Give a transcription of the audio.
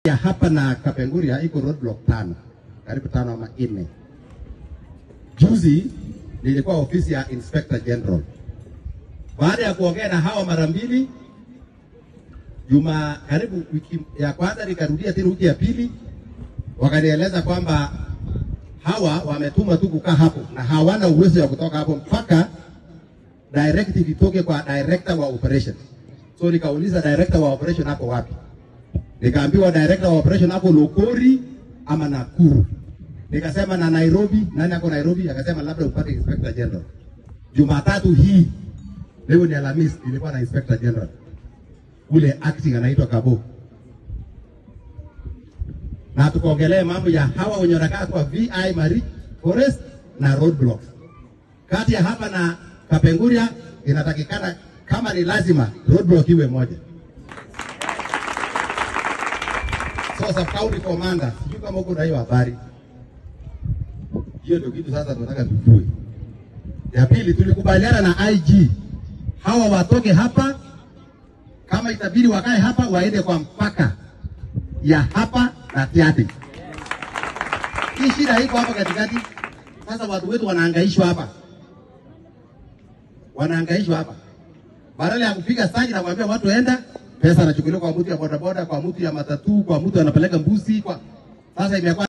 ya hapa na Kapenguria iko roadblock tano, karibu tano ama nne. Juzi nilikuwa ofisi ya Inspector General. Baada ya kuongea na hawa mara mbili, juma karibu wiki ya kwanza nikarudia tena wiki ya pili, wakanieleza kwamba hawa wametuma tu kukaa hapo na hawana uwezo ya kutoka hapo mpaka directive itoke kwa director wa operation. So nikauliza director wa operation hapo wapi? Nikaambiwa director wa operation hapo Lokori ama Nakuru. Nikasema na Nairobi, nani ako Nairobi? Akasema labda upate inspector general. Jumatatu hii leo ni Alhamisi, nilikuwa na inspector general ule acting anaitwa Kabo, na tukaongelea mambo ya hawa wenye wanakaa kwa VI Marie Forest na roadblocks kati ya hapa na Kapenguria. Inatakikana kama ni lazima roadblock iwe moja. So sub county commander, sijui kama uko na hiyo habari. Hiyo ndio kitu sasa tunataka tujue. Ya pili, tulikubaliana na IG hawa watoke hapa, kama itabidi wakae hapa, waende kwa mpaka ya hapa na Tiaty. Hii shida iko hapa katikati. Sasa watu wetu wanahangaishwa hapa, wanahangaishwa hapa, badala ya kupiga stage na kuambia watu enda, pesa anachukuliwa kwa mtu ya bodaboda, kwa mtu ya matatu, kwa mtu anapeleka mbuzi, kwa sasa imekuwa